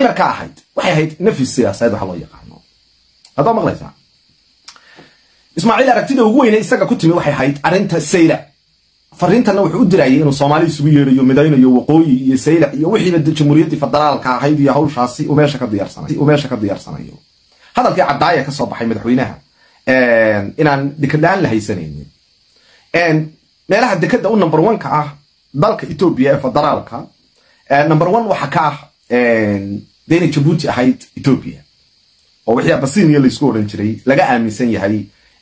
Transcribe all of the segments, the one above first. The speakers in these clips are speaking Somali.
ka ahayd waxay ahayd nafis siyaasadeed waxa loo yaqaano haddaa maqlaysaa ismaaciil aragtida ugu weyne isaga ku timi waxay ahayd arrinta sayla fariintanna wuxuu u dirayay inuu soomaali isugu yeerayo midaynayo waqooyi iyo saylac iyo wixiiba jamhuuriyaddii federaalka ahayd iyo hawshaasi uu meesha ka diyaarsanayo uu meesha ka diyaarsanayo hadalkii caddaaya ka soo baxay madaxweynaha inaan dekadaan la haysanaynin meelaha dekada u number one ka ah dalka etoobiya ee federaalka number one waxa ka ah dee inay jabuuti ahayd etoobiya oo wixii abasinia laysku odhan jiray laga aaminsan yahay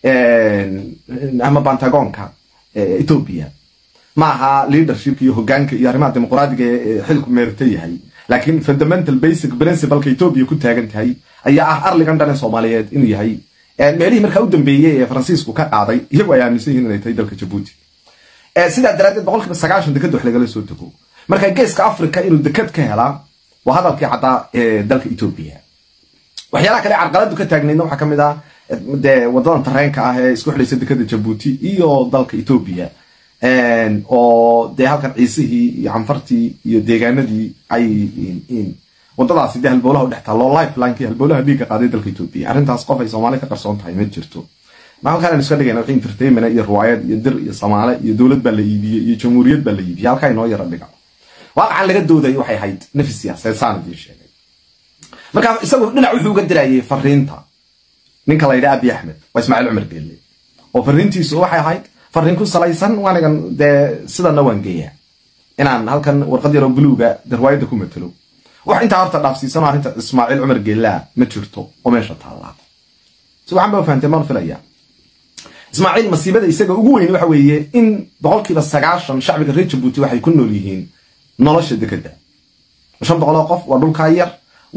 ama bantagoonka etoobiya ma aha leadership iyo hogaanka iyo arrimaha dimuqraadiga ee xilku meerta yahay laakiin fundamental basic principleka etoobiya ku taagan tahay ayaa ah arligan dhan ee soomaaliyeed inuu yahay meelihii markaa u dambeeyey ee faransiisku ka qaaday iyagu ay aaminsan yihiin inay tahay dalka jabuuti sidaa daraaddeed boqolkiiba sagaashan dekad wax lagala soo dego marka geeska africa inuu dekad ka helaa waa hadalkii caddaa ee dalka etoobiya waxyaalaha kale carqaladu ka taagnaydna waxaa kamid ah dee wadadan tareenka ah ee isku xidhaysa dekada jabuuti iyo dalka etoobiya oo dee halkan ciisihii iyo canfartii iyo deegaanadii ay wadadaasi dee halbowlaha udhex taalo lifelinekii halbowlaha dhiigga qaaday dalka etoobiya arrintaas qof ay soomaali ka qarsoon tahay ma jirto ma halkaan aan iska dhigayna wixii entertainment iyo riwaayad iyo dir iyo soomaale iyo dowlad baa la iibiyey iyo jamhuuriyad baa la iibiyey halkaa inoo yara dhiga waaqacan laga doodayay waxay ahayd nafis siyaasadeed saan idiin sheegay marka isagu dhinac wuxuu uga dirayay fariinta ninka la yidha abi axmed waa ismaaciil cumar geelle oo fariintiisu waxay ahayd fariin ku salaysan waanigan dee sidana waan geeyaa inaan halkan warqad yaroo buluuga darwaayadda ku matelo wax intaa horta dhaafsiisan oo arrinta ismaaciil cumar geellaa ma jirto oo meesha taallaa si waxaan ba fahamtay maan filaya ismaaciil masiibada isaga ugu weyn waxa weeye in boqolkiiba sagaashan shacbiga reer jabuuti waxay ku nool yihiin nolosha dekeda shan boqoloo qof waa dhulkaa yar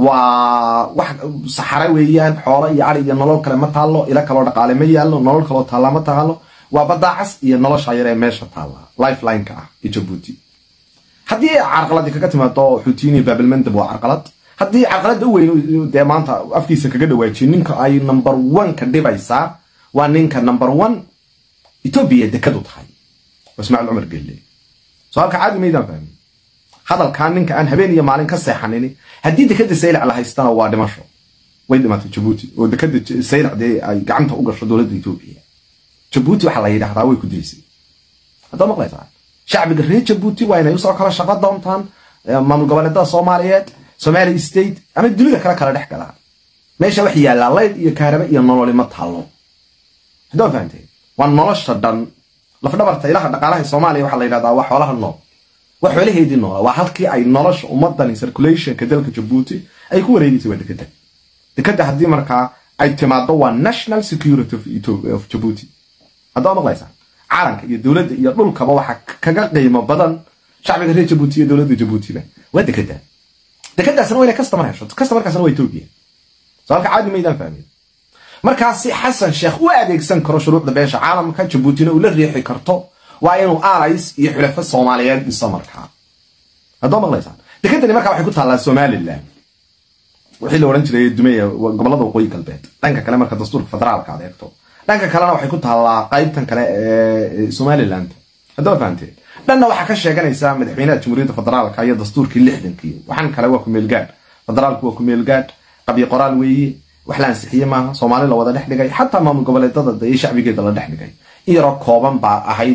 waa wax saxare weeyaan xoolo iyo ari iyo nolol kale ma taallo ila kaloo dhaqaale ma yaallo nolol kaloo taalla ma taalo waa badaacas iyo nolosha yar ee meesha taalla lifelineka ah ee jabuuti haddii ay carqaladii kaga timaado xuutiini baabilmandab waa carqalad haddii carqaladda u weyn dee maanta afkiisa kaga dhawaajiyo ninka ay number one ka dhibaysaa waa ninka number one etoobiya dekadu tahay waa ismaaciil cumar gelle soo halka caadi maydaan fahmin hadalkan ninka aan habeen iyo maalin ka seexanini haddii dekada saylac la haystana waa dhimasho way dhimatay jabuuti oo dekada saylac dee ay gacanta u gasho dowladda etoobiya jabuuti waxaa la yidhahdaa way ku daysay haddaa maqlaysaa shacbiga reer jabuuti waa inay usoo kala shaqo doontaan maamul goboleedada soomaaliyeed somali state ama dunida kale kala dhex galaan meesha wax yaallaa layd iyo kaaraba iyo nololi ma taallo haddaa fahamteen waa nolosha dhan lafdhabarta ilaha dhaqaalaha soomaaliya waxaa la yidhahdaa waa xoolaha nool waa xoolaheedii noola waa halkii ay nolosha ummadani circulationka dalka jabuuti ay ku wareegaysay waa dekada dekada haddii markaa ay timaado waa national security of jabuuti haddaa maqlaysaa calanka iyo dowladda iyo dhulkaba waxaa kaga qiimo badan shacbiga reer jabuuti iyo dowladda jabuutiba waa dekada dekadaasna waa inay customer hesho customerkaasna waa etoobiya soo halka caadi maydaan fahmin markaasi xasan sheekh u adeegsan karo shuruucda beesha caalamka jabuutina uu la riixi karto waa inuu alais iyo xulafo soomaaliyeed dhiso markaa haddoo maqlaysaan dekadani markaa waxay ku taallaa somalilan wixii la odhan jiray dumeya gobolada waqooyi galbeed dhanka kale marka dastuurka federaalka aad eegto dhanka kalena waxay ku taallaa qaybtan kale ee somaliland haddoo fahamteen dhanna waxaa ka sheeganaysaa madaxweynaha jamhuuriyadda federaalka iyo dastuurkii lixdankii waxaan kale waa kumeelgaadh federaalku waa kumeelgaadh qabyo qoraal weeye wax la ansixiye maaha soomaali la wada dhex dhigay xataa maamul goboleedada iyo shacbigeeda la dhex dhigay in yaroo kooban baa ahayd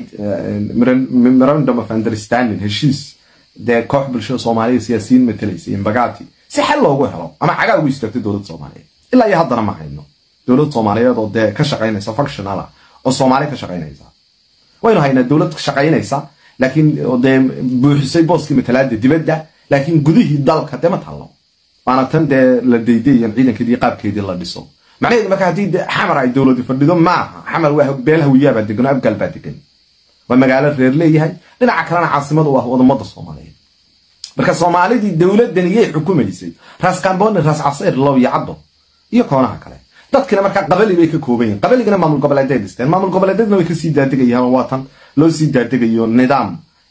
memorandum of understanding heshiis dee koox bulshada soomaaliya siyaasiyiin matalaysa imbagati si xal loogu helo ama cagaa ugu istaagtay dowladda soomaaliyeed ilaa iyo haddana ma hayno dowlad soomaaliyeed oo dee ka shaqaynaysa functional ah oo soomaali ka shaqaynaysa waynu haynaa dowlad shaqaynaysa laakiin dee buuxisay booskii matalaada dibadda laakiin gudihii dalka dee ma taallo waana tan dee la daydayan ciidankeedii qaabkeedii la dhiso macnaheedu marka haddii xamar ay dowladi fadhido maaha xamar waa beel hawiyaabaa degan oo abgaal baa degan waa magaalo reer leeyahay dhinaca kalena caasimadu waa wadamada soomaaliyeed marka soomaalidii dowladdan iyay xukumaysay raas kamboni raas casayr low iyo caddo iyo koonaha kale dadkina markaa qabali bay ka kooban yihin qabaligana maamul goboleeday dhisteen maamul goboleedyadna way kasii daadegayaan waa tan loo sii daadegayo nidaam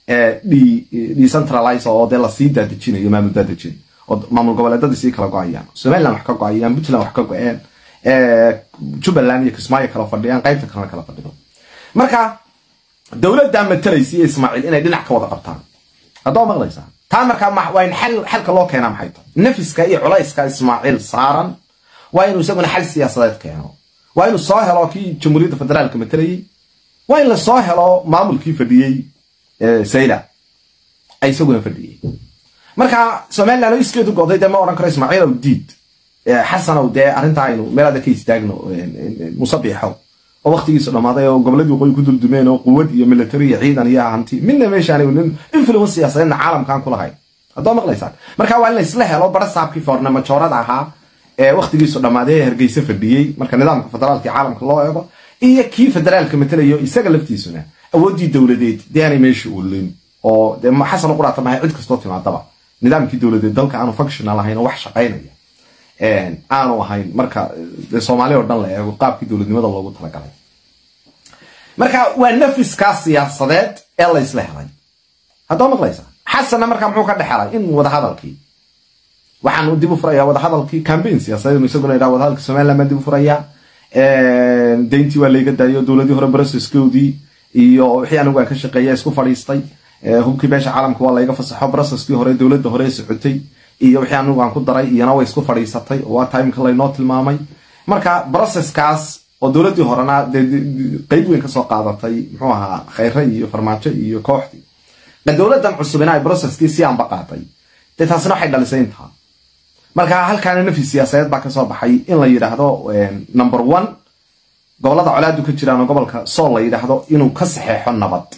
decentralize oo dee lasii daadejinayo maamul daadejin oo maamul goboleedadii sii kala go-ayaan somaliland wax ka go-ayaan puntland wax ka go-een jubbaland iyo kismaayo kala fadhiyaan qaybta kalena kala fadhido marka dowladdaa matalaysa iyo ismaaciil inay dhinac ka wada qabtaan haddaa maqlaysaa taa markaa waa in xalka loo keenaa maxay tahay nafiska iyo culayska ismaaciil saaran waa inuu isaguna xal siyaasadeed keeno waa inuu soo helo kii jamhuuriyadda federaalka matelayey waa in la soo helo maamulkii fadhiyey sayla ay isaguna fadhiyey marka somaliland oo iskeedu goday dee ma odhan karo ismaaciil ow diid xasanow dee arrintaa aynu meelaada ka istaagno musabiixo oo waktigiisu dhammaaday oo goboladii waqooyi ku duldumeen oo quwad iyo military iyo ciidan iyo hanti midna meeshaan influence siyaasadeedna caalamkan ku lahayn haddoo maqlaysaan marka waa in laysla helo bara saabkii foorne majoorada ahaa ee waktigiisu dhammaaday ee hargeysa fadhiyey marka nidaamka federaalka caalamka loo eego iyo kii federaalka matelayo isaga laftiisuna awooddii dowladeed dee aanay meesha ulin oo dee xasan u quraata mahay cid kastoo timaadaba nidaamkii dowladeed dalka aanu functional ahayn oo wax shaqaynaya aanu ahayn marka soomaaliya oo dhan la eego qaabkii dowladnimada loogu talagalay marka waa nafiskaa siyaasadeed ee laysla helay haddoo maqlaysa xasanna markaa muxuu ka dhexelay in wadahadalkii waxaan dib u furayaa wadahadalkii cambaign siyaasadeed isaguna yidhaha wadahadalka somaliland baan dib u furayaa dayntii waa layga daayo dowladii hore processkoodii iyo wixii anigu aan ka shaqeeya isku fadhiistay hubkii beesha caalamka waa layga fasaxo processkii hore dowladda hore socotay iyo wixii anigu aan ku daray iyana way isku fadhiisatay oo waa timeka laynoo tilmaamay marka processkaas oo dowladdii horena qeyb weyn kasoo qaadatay muxuu ahaa khayre iyo farmaajo iyo kooxdii dowladan cusubina ay processkii si aanba qaatay dee taasina waxay dhalisay intaa marka halkaana nafi siyaasadeed baa kasoo baxay in la yidhaahdo number one gobolada colaadu ka jiraan oo gobolka sool la yidhaahdo inuu ka saxeexo nabad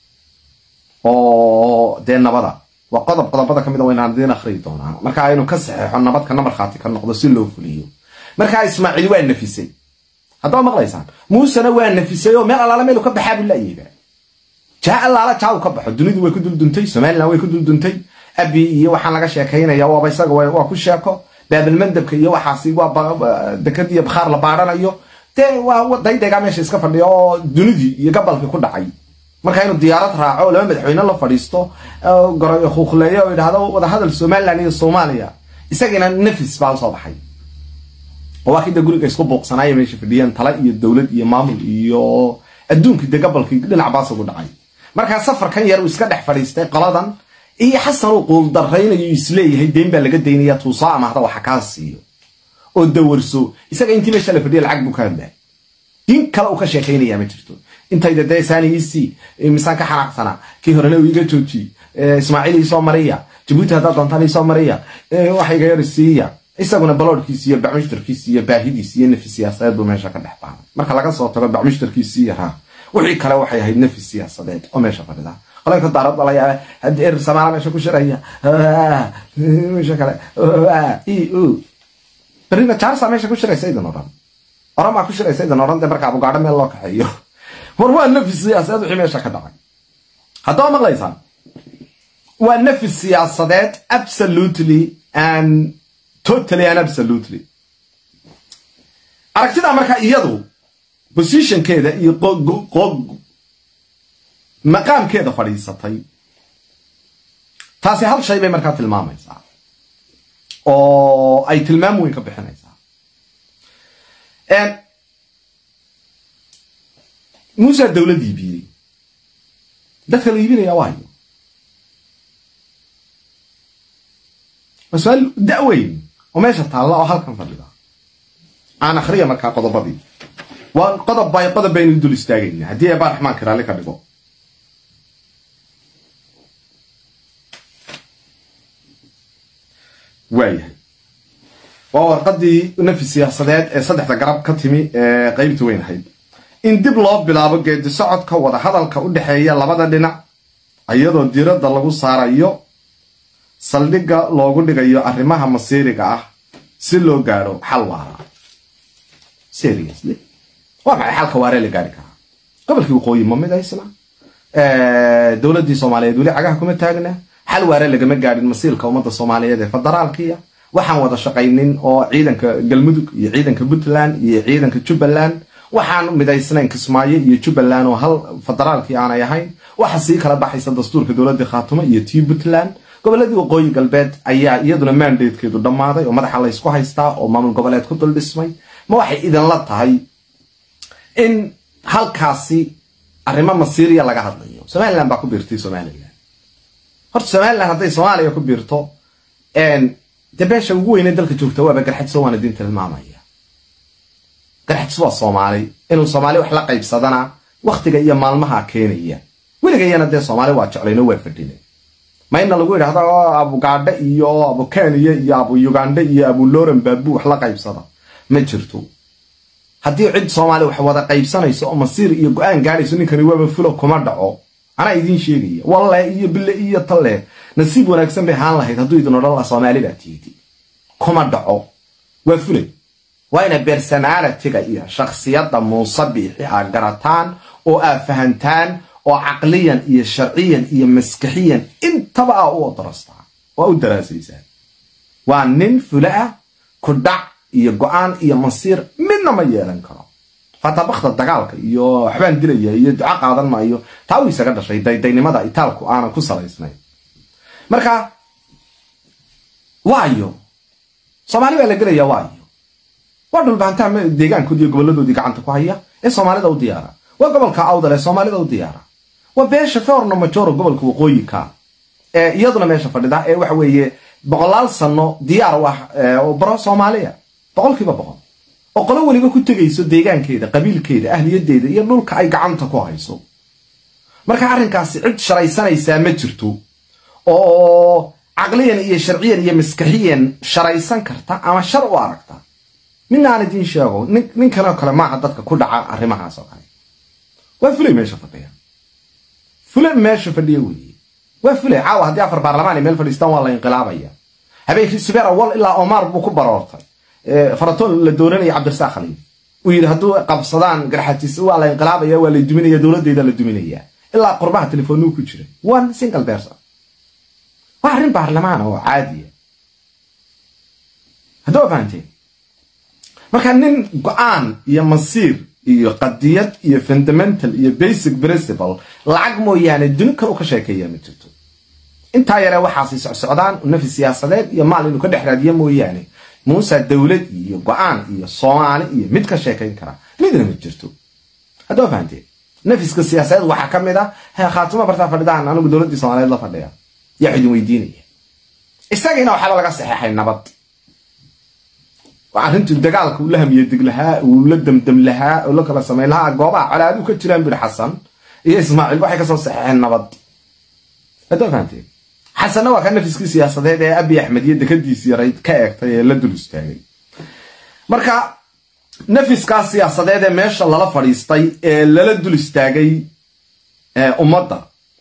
oo dee nabada waa qodob qodobada kamid a waynaan diin akhriyi doonaa marka inuu ka saxeexo nabad kana markhaati ka noqdo si loo fuliyo markaa ismaaciil waa nafisay haddaba maqlaysaan muusena waa nafisay oo meel allaala meelu ka baxaa buu laayiga jaa allaala jaa uu ka baxo dunidu way ku dulduntay somaliland way ku dulduntay abi iyo waxaan laga sheekaynaya waaba isaga waa ku sheeko baabilmandabka iyo waxaasi waa dekad iyo bakhaar la baaranayo dee waa daydaygaa meesha iska fadhiya oo dunidii iyo gabalkii ku dhacay marka inuu diyaarad raaco oo laba madaxweyne la fadhiisto huuqleeyo oo yidhaahdo wadahadal somaliland iyo soomaaliya isagiina nafis baa usoo baxay oo waa kida guriga isku buuqsanaayo meesha fadhiyeen tala iyo dowlad iyo maamul iyo adduunkii dee gabalkii dhinac baas ugu dhacay markaa safarkan yar uu iska dhex fadhiistay qoladan iyo xasan uu quuldaraynayo isleeyahay deyn baa laga daynaya tuusaa ama hada waxa kaa siiyo oo dawarso isaga intii meesha la fadhiya lacag buu ka hadlaa din kale uu ka sheekaynaya ma jirto intayda dee saanigiisii misaan ka xanaaqsanaa kii horena uu iga joojiyey ismaaciil iisoo mariya jabuuti haddaad doontaan iisoo mariya waxa iga yar siiya isaguna baloodhkiisi iyo bacmushtarkiisi iyo baahidiisi iyo nafi siyaasadeed buu meesha ka dhex baaday marka laga soo tago bacmushtarkiisii yaraa wixii kale waxay ahayd nafi siyaasadeed oo meesha fadhida qolanka daarad balaya er samaala meesha ku shiraya meesha kale berrina jaarsa meesha ku shiraysa idan odhan oramaa ku shiraysa idan odhan dee marka abugaadho meel loo kaxeeyo war waa nafi siyaasadeed wixii meesha ka dhacay haddaba maqlaysaan waa nafi siyaasadeed absolutely and totally and absolutely aragtida marka iyadu positionkeeda iyo maqaamkeeda fadhiisatay taasi hal shay bay markaa tilmaamaysaa oo ay tilmaam weyn ka bixinaysaa muusa dowlad iibiyey dadka la iibinaya waayo waa su-aal da-weyn oo meesha taalla oo halkan fadhida aan akhriya markaa qodobadii waa qodob bay qodob baynu dul istaagayna haddii eebaa raxmaanka raalli ka dhigo waayahay waa warqadii nafi siyaasadeed ee saddexda garab ka timi ee qeybta weyn ahayd in dib loo bilaabo geedi socodka wada hadalka u dhexeeya labada dhinac iyadoo diradda lagu saarayo saldhigga loogu dhigayo arrimaha masiiriga ah si loo gaadho xal waara seriously waa maxay xalka waaree la gaari karaa gobolkii waqooyi ma mid aysna dowladdii soomaaliyeed weli cagaha kuma taagna xal waare lagama gaadhin masiirka ummadda soomaaliyeed ee federaalkiya waxaan wada shaqaynin oo ciidanka galmudug iyo ciidanka puntland iyo ciidanka jubbaland waxaan midaysnayn kismaayo iyo jubbaland oo hal federaalkii aanay ahayn waxa sii kala baxaysa dastuurka dowladda khaatumo iyo tii puntland goboladii waqooyi galbeed ayaa iyaduna mandatekeedu dhammaaday oo madaxa laysku haystaa oo maamul goboleed ku dul dhismay ma waxay idinla tahay in halkaasi arrimo masiiriya laga hadlayo somaliland baa ku biirtay somaliland horta somalilan hadday soomaaliya ku biirto dee beesha ugu weyne dalka joogta waaba garxadso waana diin tilmaamaya garxadso waa soomaali inuu soomaali wax la qaybsadana waktiga iyo maalmaha keenaya weligayana dee soomaali waa jeclayno waa fadhina ma ina lagu yidhahdo abugaadhe iyo abu kenya iyo abu ugandhe iyo abu loran baabu wax la qaybsada ma jirto haddii cid soomaali wax wada qaybsanayso oo masiir iyo go-aan gaadhayso ninkani waaba fulo kuma dhaco anaa idiin sheegaya walle iyo bille iyo talle nasiib wanaagsan bay ahaan lahayd hadduu idin odhan laha soomaali baa tiidi kuma dhaco waa fulay waa ina personalitiga iyo shakhsiyadda muuse biixi aa garataan oo aa fahantaan oo caqliyan iyo sharciyan iyo maskaxiyan intaba aa u darastaan waa u daraasaysaan waa nin fule ah ku dhac iyo go-aan iyo masiir midna ma yeelan karo fatabakda dagaalka iyo waxbaan dilaya iyo duco qaadan maayo taa uu isaga dhashay daydaynimada itaalku aanan ku salaysnayn marka waayo soomaali baa la gelaya waayo waa dhulbaantaa deegaankoodi iyo goboladoodii gacanta ku haya ee soomaalida u diyaara waa gobolka awdal ee soomaalida u diyaara waa beesha feorno majoro gobolka waqooyika ee iyaduna meesha fadhida ee waxa weeye boqolaal sano diyaar u ah oo baro soomaaliya boqolkiiba boqol oo qolo weliba ku tegayso deegaankeeda qabiilkeeda ahliyadeeda iyo dhulka ay gacanta ku hayso marka arrinkaasi cid sharaysanaysaa ma jirto oo caqliyan iyo sharciyan iyo maskaxiyan sharaysan karta ama shar u aragta midna aan idiin sheego ninkanoo kale maaha dadka ku dhaca arrimahaas oo kale waa fulay meesha fadhiya fule meesha fadhiya weeye waa fulay caawa haddii afar baarlamaan ay meel fadhiistaan waa la inqilaabaya habeenkii subeer awal ilaa omar buu ku baroortay faratoon la dooranaya cabdirasaaq khaliif uu yidhi hadduu qabsadaan garxatiis waa la inqilaabaya waa la duminaya dowladdeeda la duminaya ilaa qurbaha telefoonuu ku jira one single person waa arrin baarlamaan oo caadiya hadduu fahanteen marka nin go-aan iyo masiir iyo qadiyad iyo fundamental iyo basic principle lacag mooyaane duni kale u ka sheekeeya ma jirto intaa yaree waxaasi socsocdaan nafi siyaasadeed iyo maal inuu ka dhex raadiyo mooyaane muuse dowlad iyo go-aan iyo soomaali iyo mid ka sheekayn kara midna ma jirto haddoo fahanteen nafiska siyaasadeed waxaa ka mid ah khaatimo bartaa fadhidaan anigu dowladdii soomaaliyeed la fadhiya yaa idin weydiinaya isagiina waxaaba laga saxeexay nabad arrintu dagaalka uu la hamiyedig lahaa uu la damdam lahaa oo la kala samayn lahaa goobaha colaadu ka jiraan buri xasan iyo ismaaciil waxay kasoo saxeexeen nabad haddoo fahanteen xasanna waa ka nafiskii siyaasadeed ee abi axmed iyo dekadiisii yarayd ka eegtay ee la dul istaagay marka nafiskaas siyaasadeed ee meesha lala fadhiistay ee lala dul istaagay ummadda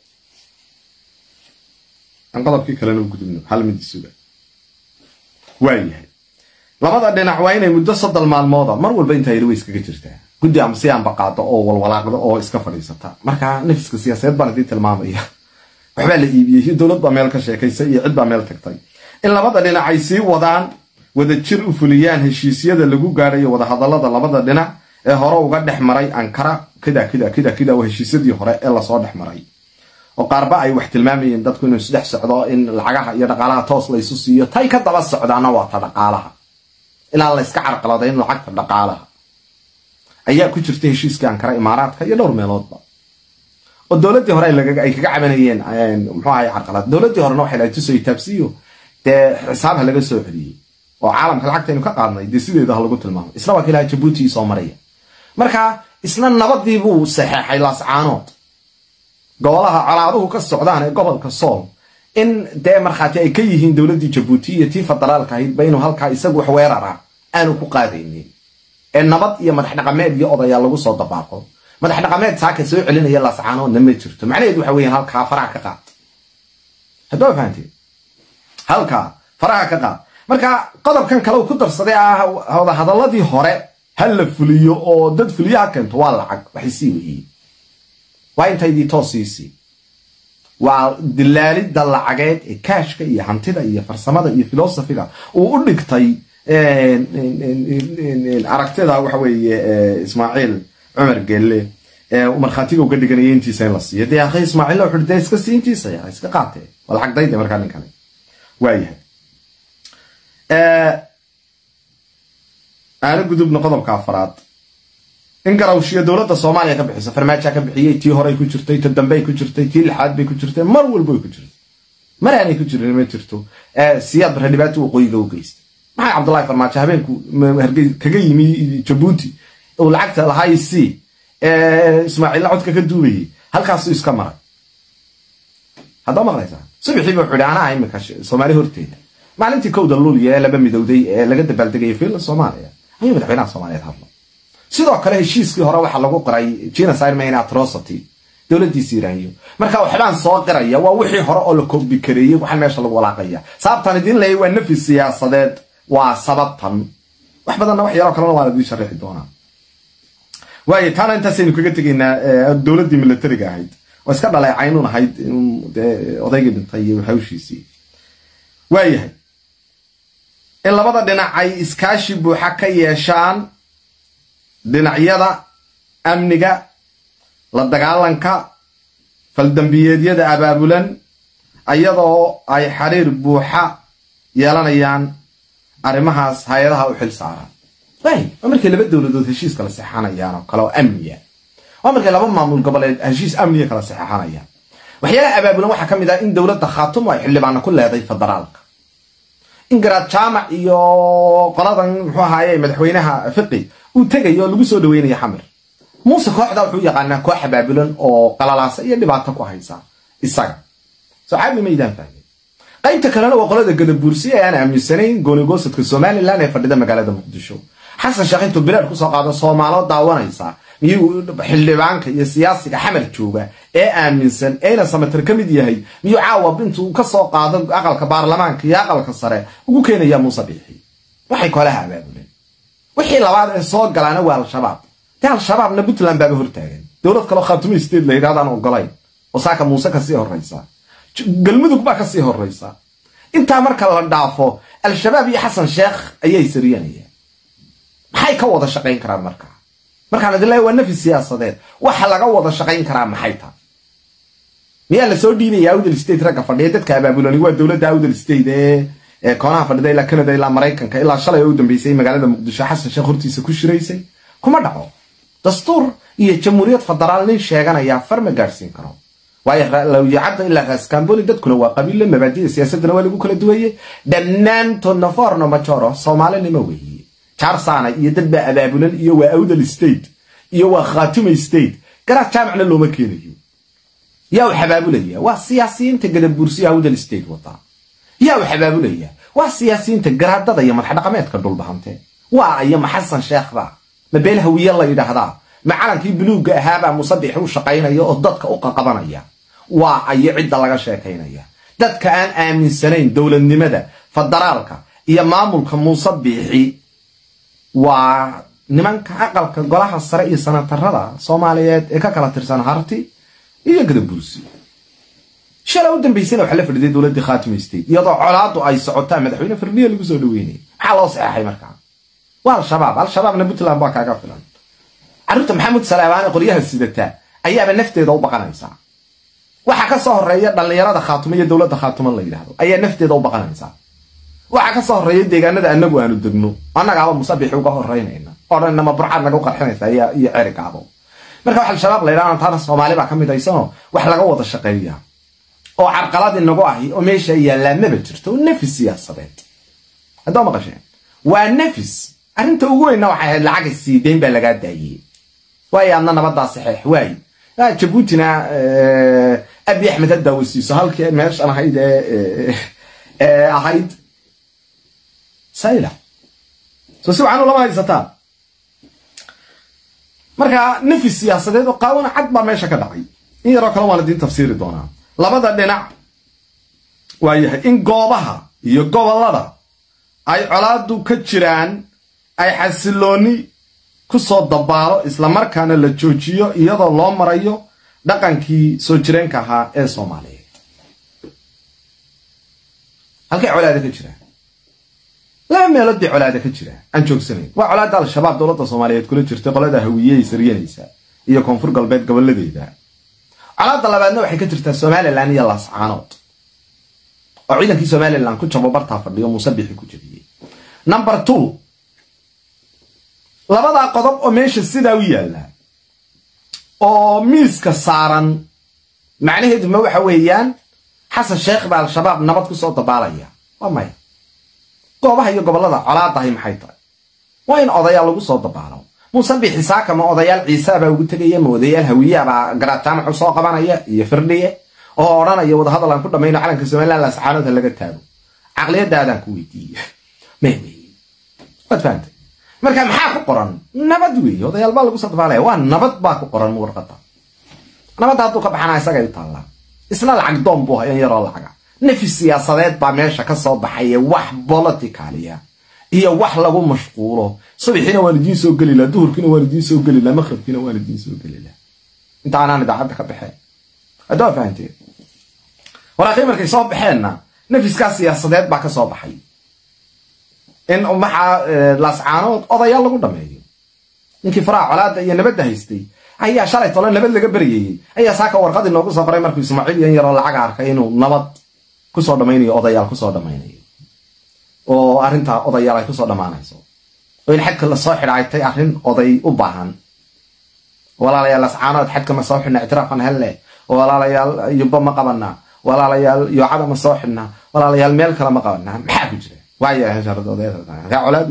aan qodobkii kalena u gudubno hal mid isuga waayahay labada dhinac waa inay muddo soddon maalmooda mar walba intaa yari way iskaga jirtaa guddi ama si aanba qaado oo walwalaaqdo oo iska fadhiisata marka nafiska siyaasadeed baan idiin tilmaamaya waxbaa la iibiyey dowlad baa meel ka sheekaysay iyo cid baa meel tagtay in labada dhinac ay sii wadaan wada jir u fuliyaan heshiisyada lagu gaadhayo wadahadallada labada dhinac ee hore uga dhex maray ankara kida kida kida kida waa heshiisyadii hore ee lasoo dhex maray oo qaarba ay wax tilmaamayeen dadku inuu isdhex socdo in lacagaha iyo dhaqaalaha toos laysu siiyo tay ka daba socdaana waa ta dhaqaalaha ilaa la iska carqaladay in lacagta dhaqaalaha ayaa ku jirta heshiiskii ankara imaaraadka iyo dhowr meeloodba oo dowladdii hore ay kaga cabanayeen muxuu ahay carqalad dowladdii horena waxay lahay tuso taabsiyo dee xisaab ha laga soo celiyey oo caalamka lacagtaynu ka qaadnay dee sideeda ha lagu tilmaamo isla waa kilaha jabuuti soo maraya marka isna nabadii buu saxeexay laascaanood gobolaha colaaduhu ka socdaan ee gobolka sool in dee markhaati ay ka yihiin dowladdii jabuuti iyo tii federaalka ahaydba inuu halkaa isagu wax weerara aanu ku qaadaynin ee nabad iyo madax dhaqameed iyo odayaa lagu soo dabaaqo madax dhaqameed saaka soo celinaya laascaanoodna ma jirto macnaheed waxa weeyaan halkaa faraha ka qaad haddoo fahanteen halkaa faraha ka qaad marka qodobkan kale uu ku darsaday ah wadahadaladii hore ha la fuliyo oo dad fuliyaha keento waa lacag waxay sii weyiyey waa intaydii toosiisii waa dilaalidda lacageed ee kaashka iyo hantida iyo farsamada iyo filosofiga uu u dhigtay aragtida waxa weeye ismaaciil cumar gelle markhaatiga uga dhiganaya intiisa in la siiyo dee akhi ismaaciil wuxuu dee iska sii intiisa yaa iska qaatee waa lacag dayde markaa ninkani waayahay aana gudubna qodobka afaraad in garawshiyo dowladda soomaaliya ka bixiso farmaaja ka bixiyey tii horey ku jirtay ta dambey ku jirtay tii lixaad bay ku jirtay mar walba way ku jirtay mar aanay ku jirin ma jirto siyaad barre dhibaato waqooyiga u geystay maxay cabdullahi farmaajo habeenku kaga yimi jabuuti uu lacagta lahaa c ismaaciilla codka ka duubayay halkaasuu iska maray haddaa maqlaysaa subaxiiba wuxuu ihi anaa imika soomaali horteeda maalintii kowda luuliya ee laba midowday ee laga dabaaldegayay fiilla soomaaliya ayuu madaxweynaha soomaaliyeed hadlo sidoo kale heshiiskii hore waxaa lagu qoray genocide main atrocity dowladiisa iraaniyo marka waxbaan soo qiraya waa wixii hore oo la koobikareeyey waxaan meesha lagu walaaqaya sababtan idin leeyay waa nafi siyaasadeed waa sababtan wax badanna wax yaroo kalena waan idiin sharixi doonaa waayo taana intaasaynu kaga tegaynaa dowladdii militariga ahayd oo iska dhaleecaynun ahayd odaygii dhintay iyo hawshiisii waayahay in labada dhinac ay iskaashi buuxa ka yeeshaan dhinacyada amniga la dagaalanka faldambiyeedyada abaabulan ayadoo ay xiriir buuxa yeelanayaan arrimahaas hay-adaha u xil saaraan waay waa markay laba dowladood heshiis kala saxanayaan oo kale oo amniya waa markay laba maamul goboleed heshiis amniya kala saxeexanayaan waxyaalaha abaabulan waxaa ka mid ah in dowladda khaatumo ay xildhibaana ku leeday federaalka in garaad jaamac iyo qoladan muxuu ahaaye madaxweynaha fiqi uu tegayo oo lagu soo dhaweynayo xamir muuse kooxda wuxuu yaqaanaa koox abaabulan oo qalalaasa iyo dhibaato ku haysa isaga socaabi maydaan fahmay qaybta kalena waa qolada gadabuursi ee aan aaminsanayn goonigoosadka somalilan ee fadhida magaalada muqdisho xasan sheekh intuu bilaad kusoo qaado soomaalo daawanaysa miyuu xildhibaanka iyo siyaasiga xamar jooga ee aaminsan eena samatar ka mid yahay miyuu caawa intuu kasoo qaado aqalka baarlamaanka iyo aqalka sare ugu keenaya muuse dhiixi waxay kolaha abaabuleen wixii labaad ee soo galaana waa al-shabaab dee al-shabaabna puntland baaba hortaagan dowlad kaleo khaatumo state la yidhahdaan ogolayn oo saaka muuse kasii horraysa galmudug baa kasii horraysa intaa marka la dhaafo al-shabaab iyo xasan sheekh ayay sariyanayaan maxay ka wada shaqayn karaan markaa markaan idin leeya waa nafi siyaasadeed waxa laga wada shaqayn karaa maxay tahay miyaa lasoo dhiibaya awdal state ragga fadhiya dadka abaabulani waa dowladda awdal state ee koonaha fadhida ilaa canada ilaa maraykanka ilaa shalay oo u dambeysay magaalada muqdisho xasan sheekh hortiisa ku shiraysay kuma dhaco dastuur iyo jamhuuriyad federaal nin sheeganaya far ma gaadhsiin karo waayo lawyacadda ilaa raskamboli dadkuna waa qabiille mabaadida siyaasadana waa lagu kala duwaye dhammaantoodna forno majoro soomaalinimo weeye jarsana iyo dad baa abaabulan iyo waa awdal state iyo waa khaatuma state garaad jaamacna looma keenayo yaa u xabaabulaya waa siyaasiyiinta gadabuursiya awdal state wata yaa u xabaabulaya waa siyaasiyiinta garaadada iyo madaxdhaqameedka dhulbahante waa iyo maxasan sheekhba ma beel hawiye la yidhaahdaa ma calankii buluugga ahaabaa musabix u shaqaynaya oo dadka u qaqabanaya waa ayo cidda laga sheekaynaya dadka aan aaminsanayn dowladnimada federaalka iyo maamulka muusabixi waa nimanka aqalka golaha sare iyo sanatarada soomaaliyeed ee ka kala tirsan harti iyo gadabursi shalay u dambaysana waxaa la fadhiday dowladdii khaatimo state iyadoo colaadu ay socotaan madaxweyne firdhiya lagu soo dhaweynay maxaa loo saxeexay markaa waa al-shabaab al-shabaabna puntland baa kaaga filan carruurta maxamed salaabaane qoryaha sidata ayaaba nafteeda u baqanaysaa waxaa ka soo horeeya dhallinyarada khaatumo iyo dowladda khaatumo la yidhaahdo ayaa nafteeda u baqanaysaa waxaa ka soo horeeya deegaanada anagu aanu degno annagaaba musabixi uga horeynayna oo dhan nama burcaad naga u qarxinaysa iyo cerigaabo marka wax al-shabaab la yidhahdo taana soomaali baa ka mid aysanoo wax laga wada shaqeeya oo carqalad inagu ahi oo meesha yaallaa maba jirto nafis siyaasadeed haddaa maqasheen waa nafis arrinta ugu weynna waxay ahayd lacaga siideyn baa lagaa daayey waayo adna nabadaa saxeex waaye jabuutina abi axmed haddaa wasiiso halkii meeshan ahayd ee ahayd sayla soo si wacan ulama haysataa marka nafis siyaasadeed oo qaawana cad baa meesha ka dhacay in yaroo kale waan idiin tafsiiri doonaa labada dhinac waa yahay in goobaha iyo gobollada ay colaadu ka jiraan ay xasilooni ku soo dabaalo islamarkaana la joojiyo iyadoo loo marayo dhaqankii soo jireenka ahaa ee soomaaliyeed halkay colaada ka jiraan laba meelood bay colaada ka jiraan aan joogsanayn waa colaada al-shabaab dowladda soomaaliyeed kula jirta qolada hawiyey saryanaysa iyo koonfur galbeed gobolladeeda colaada labaadna waxay ka jirtaa somalilan iyo laascaanood oo ciidankii somalilan ku jabo bartaa fadhiyo muusabixi ku jabiyey number two labadaa qodob oo meesha sidaa u yaalla oo miiska saaran macnaheedu ma waxa weeyaan xasan sheekh baa al-shabaab nabad kusoo dabaalaya waa maya goobaha iyo gobollada colaadahay maxay tahay waa in odayaal lagu soo dabaalo muuse bixisaaka ma odayaal ciisaabaa ugu tegaya ma odayaal hawiyaabaa garaataamaxu soo qabanaya iyo firdhiye oo odhanaya wadahadal aan ku dhamayno calanka somalilan lascaanoodha laga taago caqliyadaadaan ku weydiiye may wey waad fahamtay marka maxaa ku qoran nabad weeye odayaal baa lagu soo dabaalaya waa nabad baa ku qoran warqada nabadda hadduu ka baxana isagay u taallaa isna lacag doon buu hayan yaroo lacaga nafis siyaasadeed baa meesha ka soo baxaya wax boliticalia iyo wax lagu mashquulo subaxiina waan idiin soo geli laha duhurkiina waan idiin soo geli laha maqrabkiina waan idiin soo geli laha inta aanaan idaacadda ka baxeen haddaa fahanteen walaakii markay soo baxeenna nafiskaa siyaasadeed baa ka soo baxay in maxaa laascaanood odayaal lagu dhameeyo ninkii faraha colaada iyo nabadda haystay ayaa shalay tole nabad laga beryayey ayaa saaka warqadii noogu soo qoray markuu ismaaciil yan yaroo lacaga arkay inuu nabad kusoo dhamaynayo odayaal kusoo dhamaynayo oo arrintaa odayaal ay kusoo dhammaanayso oo in xadka lasoo xidha ay tay arrin oday u baahan walaalayaal lascaanood xadka ma soo xidhna ictiraafan helle walaalayaal yubba ma qabanaa walaalayaal yoocada ma soo xidhnaa walaalayaal meel kale ma qabanaa maxaa ku jira waayaa colaad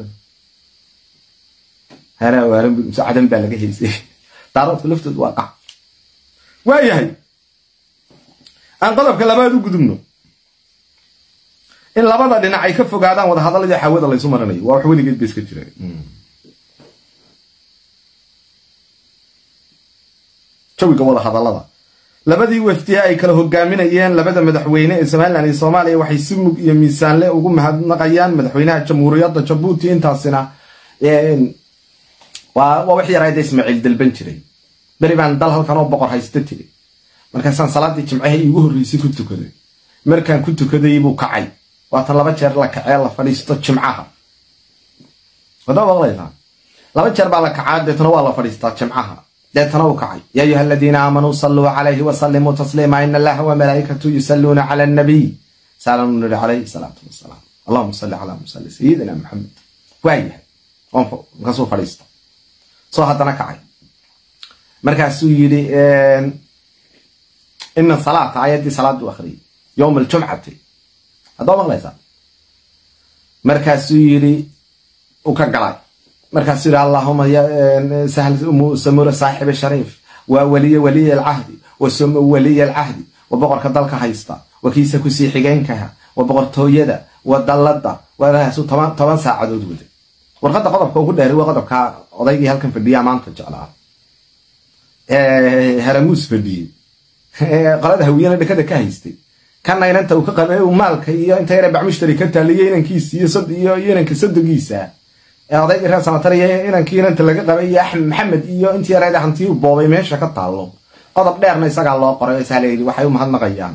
cadan baa laga haysay daaroodka laftoodu waa qac waayahay aan qodobka labaad u gudubno in labada dhinac ay ka fogaadaan wadahadaladii xawada laysu marinayo waa wax weligeed ba iska jira jawiga wadahadalada labadii wafdiya ay kala hogaaminayeen labada madaxweyne ee somalilan iyo soomaaliya waxay si mug iyo miisaanle ugu mahadnaqayaan madaxweynaha jamhuuriyadda jabuuti intaasina waa wax yaraada ismaaciil dalban jiray beri baan dal halkan oo boqor haysta tiri markaasaan salaadii jimcaha iigu horreysay ku tukaday markaan ku tukaday buu kacay waatan laba jeer la kacee la fadhiisto jimcaha wadaa maqlaysaa laba jeer baa la kacaa deetana waa la fadhiistaa jimcaha deetana uu kacay yaa ayuha aladiina aamanuu saluu calayhi wasalimuu tasliima ina allaha wamalaa'ikatu yusalluuna cala annabiy saalan nuri calayhi salaatu wasalaam allahuma salli calaa musalli sayidina maxamed waayahay markaasuu fadhiista soo haddana kacay markaasuu yidhi ina salaata ayaddii salaaddu akhriyay yowma aljumcati haddoo maqlaysaa markaasuu yidhi u ka galay markaasuu yidhi allahuma sahl samura saaxibi shariif waa waliye waliy alcahdi wa waliy alcahdi wa boqorka dalka haysta wa kiisa kusii xigeenkaha wa boqortooyada wa dalladda waasuu toban saacadood wada warqadda qodobka ugu dheeray waa qodobka odaygii halkan fadhiyaa maanta jeclaa haramuus fadhiyey qolada hawiyana dhakada ka haystay kana inanta uu ka qabay maalka iyo inta yare bacmushtari ka taaliyo inankiisa iyo inanka sadogiisa ee odaygii reer samatar iyo inankii inanta laga qabay iyo axmed maxamed iyo intii yareeda hantii u boobay meesha ka taallo qodob dheerna isagaa loo qoray saa layidhi waxay u mahadnaqayaan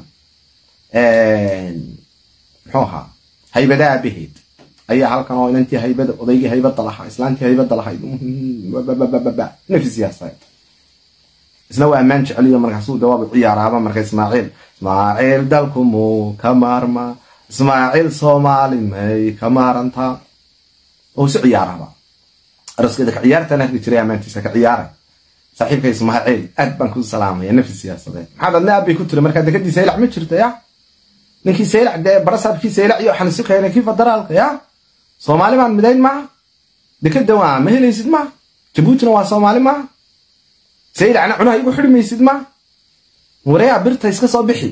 muxuu ahaa haybada aabaheed ayaa halkan oo inantii haybada odaygii haybada lahaa islaantii haybada lahayd nafi siyaasadeed isna waa ammaan jeceliyo markaasuu dawaabu ciyaaraaba marka ismaaciil ismaaciil dalku muu ka maarma ismaaciil soomaali may ka maarantaa oo isu ciyaaraba aroskeeda ka ciyaartan arki jiray ammaantiisa ka ciyaaray saaxiibka ismaaciil aad baan ku salaamaya nafi siyaasadeed maxaad adna abbay ku tiri markaa dekadii saylac ma jirta ya ninkii saylac dee barasaabkii saylac iyo waxaan isu keenay kii federaalka ya soomaali baan midayn maaha dekada waa ma helaysid maaha jabuutina waa soomaali maaha saylacna cunaha igu xidhi maysid maaha wareeyaa birta iska soo bixi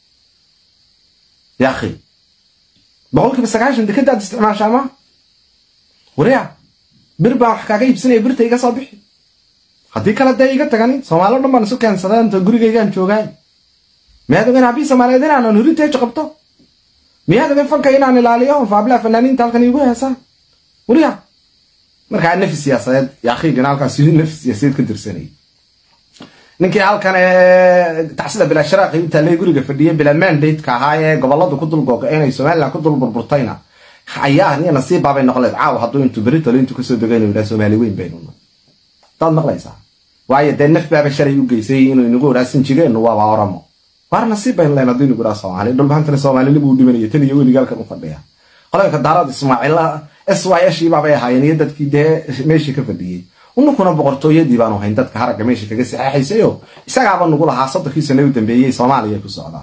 ya akhi boqolkiiba sagaashan dekadaad isticmaashaa maaha wareeya bir baan wax kaaga iibsanaya birta iga soo bixi haddii kale dee iga tagani soomaali o dhan baan isu keensaday inta gurigaygaan joogaay miyaad ogen habii soomaaliyeed inaanan heritage qabto miyaad ogen fanka inaan ilaaliyo faablaha fanaaniinta halkan iigu heesaan wariya markaa nafi siyaasadeed yaakhiigana halkaas nafi siyaasadeed ka dirsanayay ninkii halkan tacsida bilaa sharaaqi u taallay guriga fadhiyay bilaa mandateka ahaa ee goboladu ku dulgooga inay somaliland ku dul burburtayna ayaa niya nasiibbaabay noqleed caaw hadduu intuu beritole intuu kasoo dego inuu yidhaha soomaali weyn baynu daad maqlaysaa waayo dee naf baaba shalay u geysay inuu inagu idhaa sinjigeennu waaba oramo waar nasiib baynu leen hadduu inagu idhaa soomaali dhulbahantana soomaalinimuu dhimanaya tan iyo weliga halkan u fadhiya qolanka daarad ismaaciilla s y shiibaabay ahaayeen iyo dadkii dee meeshii ka fadhiyey ununkuna boqortooyadii baanu hayn dadka haragga meesha kaga saxeexaysayo isagaaba nugu lahaa soddonkii sane u dambeeyey soomaaliya ku socdaa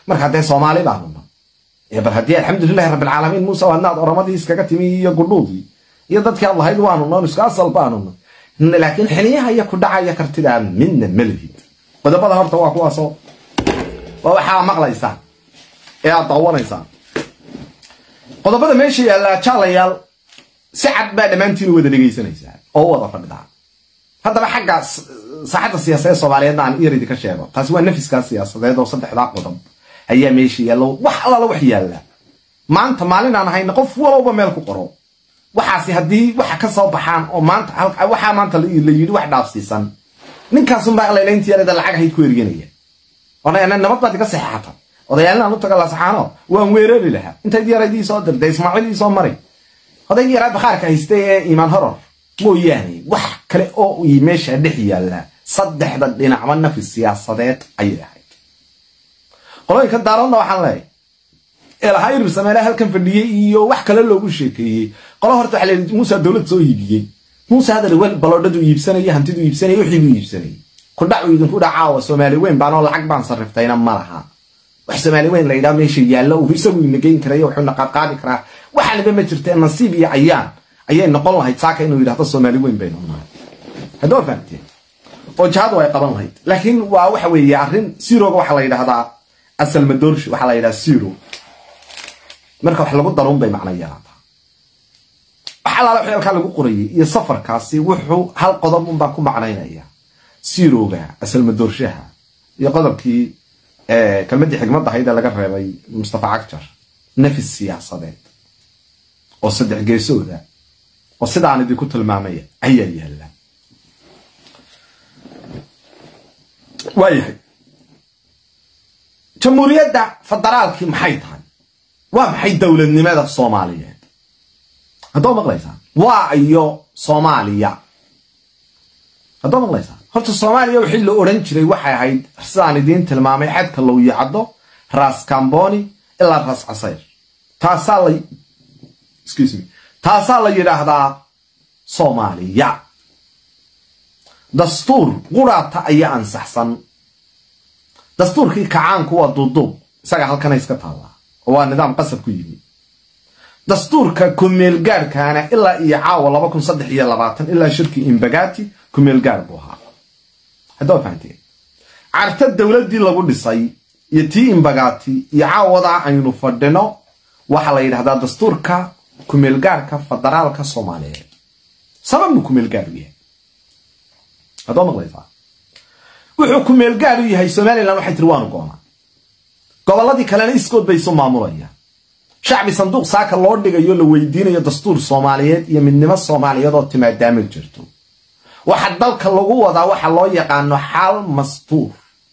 marka dee soomaali baanuna bal haddii alxamdulilahi rabbilcaalamiin muuse waadnaad oramadii iskaga timi iyo gudhuudii iyo dadkii aad lahayd waanuna on isku asal baanuna laakiin xiliyaha iyo ku dhacaya kartidaa midna malihid qodobada horta waa kuwaasoo waa waxaa maqlaysaan ee aad daawanaysaan qodobada meesha yaallaa jaalayaal si cad baa dhammaantiin wada dhegaysanaysaa oo wada fadhidaa haddaba xagga saaxadda siyaasadeed soomaaliyeedna aan iyar idinka sheego taasi waa nafiskaa siyaasadeed oo saddexdaa qodob ayaa meesha yaalla wax allaala wax yaalla maanta maalin aan ahayna qof walowba meel ku qoro waxaasi haddii waxa ka soo baxaan oo maanta waxaa maanta la yidhi wax dhaafsiisan ninkaasunbaa laylayntii yarada lacag ahayd ku erganaya odayana nabad baad iga saxeexata odayaalnaan u taga lasaxaano waan weerari lahaa intayd yaraydii soo dirtay ismaaciil ii soo maray odaygii yaraa bakhaarka haystay ee iimaan horor mooyaane wax kale oo meesha dhex yaalla saddexda dhinacba nafis siyaasadeed ayay ahayd qolooyinka daaroodna waxaan leeyahay eelahaa irir sameele halkan fadhiyey iyo wax kale loogu sheekeeyey qolo horta waxa layidhi muuse dowlad soo iibiyey muuse hadal wel baloodhadu iibsanaya hantidu iibsanaya wixii buu iibsanayay kudhacu idinku dhacaawa soomaali weyn baanoo lacag baan sarriftayna ma laha wax soomaali weyn la yidhaha meesha yaallo uu isagu ina geyn karayo wuxuuna qaadqaadi karaa waxaaniba ma jirtee nasiib iyo cayaan ayay noqon lahayd saaka inuu yidhahdo soomaali weyn baynu nahay haddoo fahamteen oo jihadu ay qaban lahayd laakiin waa waxa weeye arrin siroga waxaa la yidhahdaa asal madoorshi waxaa la yidhaha siro marka wax lagu daruun bay macno yeelaataa wax allaala xeelkaa lagu qorayay iyo safarkaasi wuxuu hal qodob unbaa ku macnaynaya siroga asal madoorshaha iyo qodobkii kelmadii xigmad ahayd ee laga reebay mustafa cagjar nafis siyaasadeed oo saddex geesooda oo sidaan idinku tilmaamaya ayaa yaalla waayahay jamhuuriyadda federaalkii maxay tahay waa maxay dowladnimada soomaaliyeed haddoo maqlaysaan waa iyo soomaaliya haddoo maqlaysaan horta soomaaliya wixii la odhan jiray waxay ahayd sidaan idiin tilmaamay xadka lowyacdo raas camboni ilaa raas casayr taasaa la excuse me taasaa la yidhaahdaa soomaaliya dastuur quraata ayaa ansaxsan dastuurkii kacaanku waa duuduub isaga halkana iska taallaa oo waa nidaam qasab ku yimi dastuurka kumeelgaarhkaana ilaa iyo caawa laba kun saddex iyo labaatan ilaa shirkii imbagati kumeelgaar buu ahaa haddoo fahanteen carta dowladdii lagu dhisay iyo tii imbagati iyo caawadaa aynu fadhino waxaa la yidhahdaa dastuurka kumeelgaarhka federaalka soomaaliyeed sababnu kumeelgaar u yahay haddoo maqlaysaa wuxuu kumeelgaar u yahay somalilan waxay tiri waanu goonaa gobolladii kalena iskood bay isu maamulayaan shacbi sanduuq saaka loo dhigayo la weydiinayo dastuur soomaaliyeed iyo midnimo soomaaliyeed oo timaadaama jirto waxa dalka lagu wadaa waxa loo yaqaano xal mastuur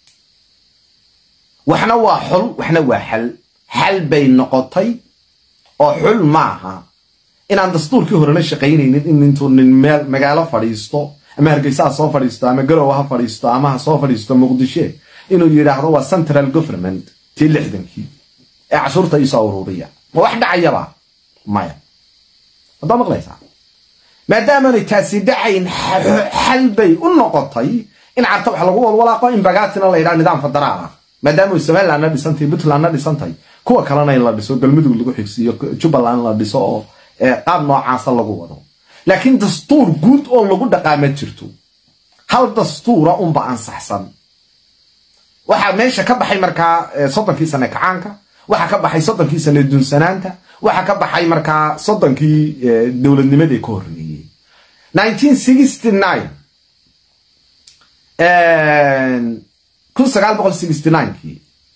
waxna waa xul waxna waa xal xal bay noqotay oo xul maaha inaan dastuurkii horena shaqaynaynin in intuu nin meel magaalo fadhiisto ama hargeysa ha soo fadhiisto ama garowa ha fadhiisto ama ha soo fadhiisto muqdishe inuu yidhaahdo waa central government tii lixdankii ee cashuurta iisoo ururiya ma wax dhacayaba maya haddaa maqlaysaa maadaamaanay taasi dhacayn xal bay u noqotay in carta wax lagu walwalaaqo in bagatina la yidhaha nidaam federaal ah maadaama somalilandna dhisantahay puntlandna dhisantahay kuwa kalena in la dhiso galmudug lagu xigsiiyo jubbaland la dhiso oo qaab noocaasa lagu wado laakiin dastuur guud oo lagu dhaqaama jirto hal dastuura unba ansaxsan waxaa meesha ka baxay markaa soddonkii sane kacaanka waxaa ka baxay soddonkii sane dunsanaanta waxaa ka baxay markaa soddonkii dowladnimadii ka horreeyey kun sagaal boqol sixty ninekii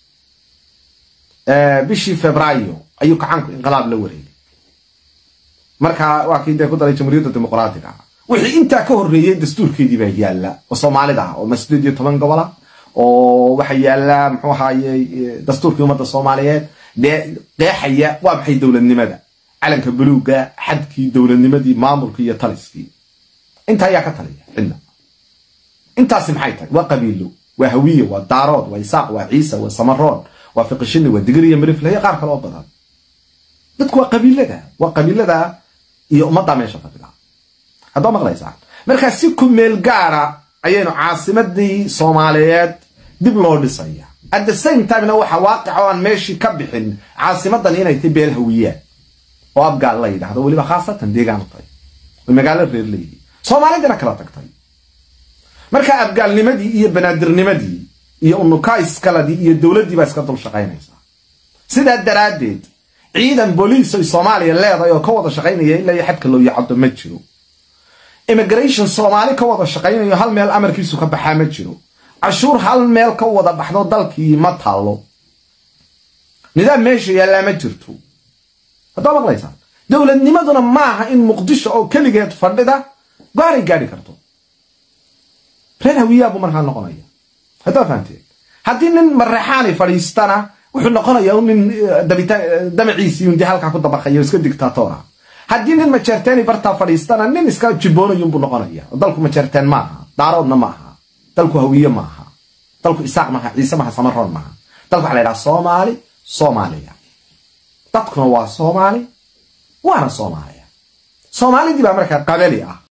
bishii febraayo ayuu kacaanku inqilaab la wareegay marka waa kii dee ku daray jamhuuriyadda dimuqraatiga wixii intaa ka horreeyey dastuurkeedii baa yaalla oo soomaalida ah oo masdeed iyo toban gobola oo waxa yaalla muxuu ahaaye dastuurkii ummadda soomaaliyeed dee qeexaya waa maxay dowladnimada calanka buluuga xadkii dowladnimadii maamulkii iyo taliskii inta ayaa ka taliya cidna intaasi maxay tahay waa qabiilo waa hawiye waa daarood waa isaaq waa ciise waa samaroon waa fiqishini waa digir iyo mirifle iyo qaar kale oo badan dadku waa qabiilada waa qabiilada iyo ummadda meesha fadhida haddoo maqlaysaan markaa si ku meel gaara ayaynu caasimadii soomaaliyeed dib loo dhisaya at the same timena waxa waaqic oo aan meeshii ka bixin caasimadan inay tahay beel hawiyaan oo abgaal la yidhahdo weliba khaasatan deegaan tahay oo magaalo reer leeyihi soomaalidina kala tagtay marka abgaalnimadii iyo banaadirnimadii iyo unukaiskaladii iyo dowladdii baa iska dul shaqaynaysaa sidaa daraaddeed ciidan booliis oy soomaaliya leedahay oo ka wada shaqaynaya ilaa iyo xadka loo yacado ma jiro immigration soomaali ka wada shaqaynayo hal meel amarkiisu ka baxaa ma jiro cashuur hal meel ka wada baxdo dalkii ma taallo nidaam meesha yaallaa ma jirto haddaa maqlaysaan dowladnimaduna maaha in muqdisho oo keligeed fadhida gaaray gaadhi karto reer hawiyaabu markaa noqonaya haddaa fahanteen haddii nin mareexaani fadhiistana wuxuu noqonayaa nin damaciisii undi halkaa ku dabaqaya iska dictatora haddii nin majeerteeni bartaa fadhiistana nin iska jiboonayunbuu noqonaya dalku majeerteen maaha daaroodna maaha dalku hawiye maaha dalku isaaq maaha ciise maaha samaroon maaha dalku waxa la ydhaha soomaali soomaaliya dadkuna waa soomaali waana soomaaliya soomaalidii baa markaa qabali ah